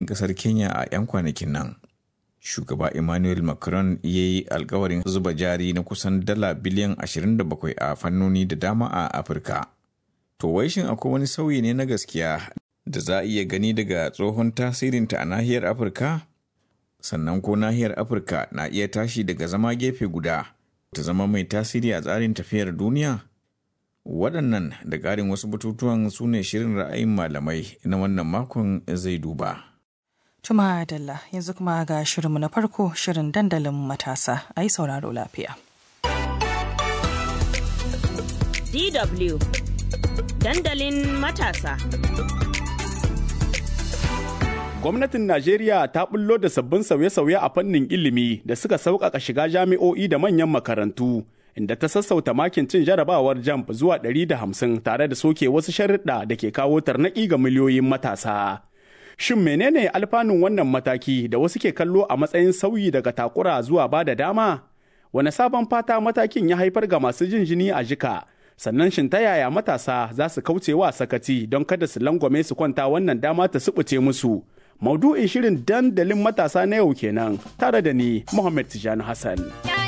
ƙasar Kenya a 'yan kwanakin nan. Shugaba Emmanuel Macron ya yi alkawarin zuba jari na kusan dala biliyan 27 a fannoni da dama a Afirka. To wai shin akwai wani sauyi ne na gaskiya da za a iya gani daga tsohon tasirinta a nahiyar Afirka? Sannan ko nahiyar Afirka na iya tashi daga zama gefe guda ta zama mai tasiri a tsarin tafiyar duniya? Waɗannan da ƙarin wasu batutuwan su ne shirin ra'ayin malamai na wannan makon zai duba. Tuma Dalla yanzu kuma ga shirinmu na farko shirin dandalin matasa a yi sauraro lafiya. DW Dandalin matasa. Gwamnatin Najeriya ta bullo da sabbin sauye-sauye a fannin ilimi da suka sauƙaƙa shiga jami'o'i da manyan makarantu, inda ta sassauta makin cin jarabawar jamb zuwa 150 tare da soke wasu sharuɗa da ke kawo tarnaƙi ga miliyoyin matasa. Shin menene alfanun wannan mataki da wasu ke kallo a matsayin sauyi daga takura zuwa ba da dama? Wane sabon fata matakin ya haifar ga masu jin jini a jika? Sannan shin ta yaya matasa za su kauce wa sakati don kada su langwame su kwanta wannan dama ta subuce musu? Maudu'in shirin dandalin matasa na yau kenan tare da ni Muhammad Tijani Hassan.